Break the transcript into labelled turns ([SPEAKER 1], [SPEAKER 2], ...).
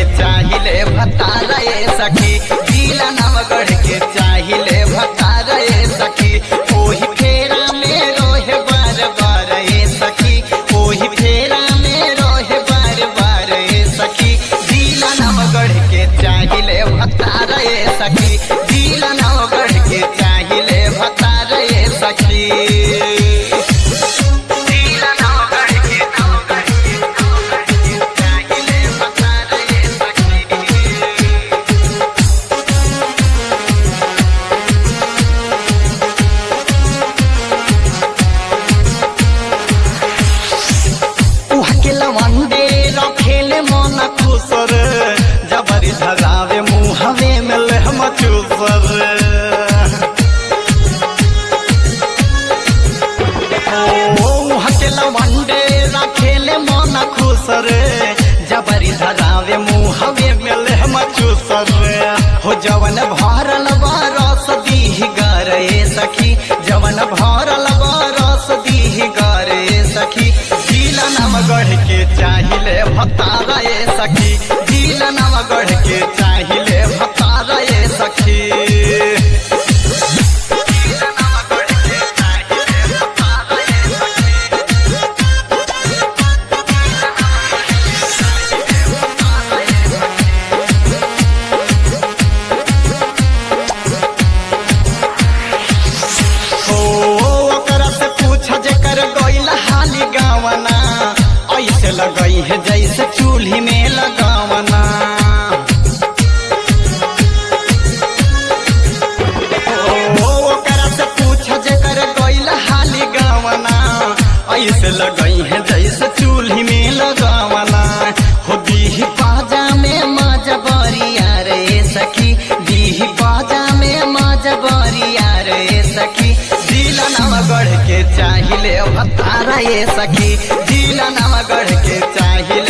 [SPEAKER 1] चाहिले भतारा ए सखी जिला नवगढ़ के चाहिले भतारा ए सखी ओही फेरा में रोहे बार बार ए सखी ओही फेरा में रोहे बार बार ए सखी जिला नवगढ़ के चाहिले भतारा ए सखी जिला नवगढ़ के चाहिले भतारा ए सखी जिला नवगढ़ के नवगढ़ के नवगढ़ के चाहिले भतारा ए सखी उहके लवंडे रखेले मन खुसर जबरी धरावे मुहवे में लहम चूसर ओ उहके लवंडे रखेले मन खुसर जबरी धरावे मुहवे में लहम चूसर हो जवन भरल बरस दीह गरे सखी जवन भरल बरस दीह गरे सखी जिला नवगढ़ के चाहिले भतारा ए सखी जिला नवगढ़ के चाहिले भतारा ए सखी जिला नवगढ़ के चाहिले भतारा ए सखी ओ ओकरा से पूछ जेकर गइल हाली गावना ऐसे लगई है जैसे चूल्ही में लगावना ओ ओकरा से पूछ जेकर गइल हाली गावना ऐसे लगई है जैसे चूल्ही में लगावना हो दीही पाजा में मजबरिया रे सखी दीही पाजा में मजबरिया रे सखी जिला नवगढ़ के चाहिले भतारा ये सखी जिला नवगढ़ के चाहिले